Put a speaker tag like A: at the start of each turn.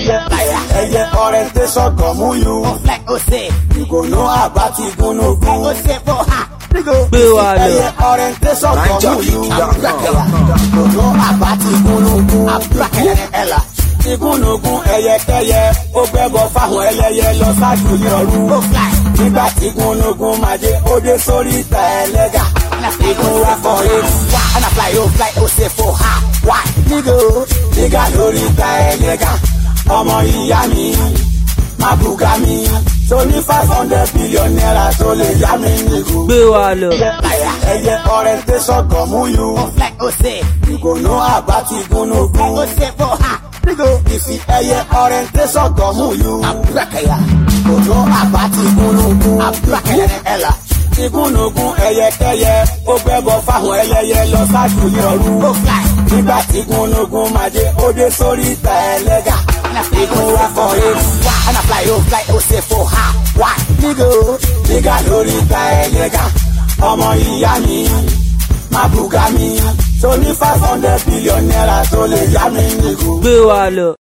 A: ẹyẹ orientation gọ̀mú you.
B: Fly Ose.
A: You go know about igunugun.
B: Ose for ha.
C: Gbé wa lọ.
A: ẹyẹ orientation gọ̀mú you. You go know about igunugun.
B: Ella.
A: Igunugun ẹyẹkẹyẹ ó gbẹ́bọ fáwọn ẹlẹ́yẹ lọ ṣáájú ní ọ̀run.
B: Go fly.
A: Nígbà tí igunugun máa dé ó dé sórí ìta ẹlẹ́gà. Igun wa kọ ewu.
B: Why? And I fly, oh fly Ose for ha. Why?
A: Nígò nígà lórí ìta ẹlẹ́gà. Ọmọ ìyá mi máa bùgá mi. Tó ní five hundred billion naira tó lè yá mi nígò.
C: gbé wa lọ.
A: Ẹyẹ orientation gọ̀mú you.
B: Fly Ose.
A: You go know about igunugun.
B: Ose for ha.
A: Ìfi ẹyẹ orientation gọ̀mú you.
B: Abrakaya.
A: Kò know about igunugun.
B: Abrakaya. Ella.
A: Igúnnugún ẹyẹkẹyẹ ó gbẹ́bọ fáwọn ẹlẹ́yẹ lọ ṣáájú ní ọ̀run.
B: Go fly.
A: Nígbà tí igúnnugún máa dé ó dé sórí ìta ẹlẹ́gà. Igun wa kọ ewu.
B: Why? And I fly, oh fly Ose for ha. Why?
A: Nígò nígà lórí ìta ẹlẹ́gà. Ọmọ ìyá mi máa bùgá mi. Tó ní five hundred billion naira tó lè yá mi nígò.
C: gbé wa lọ.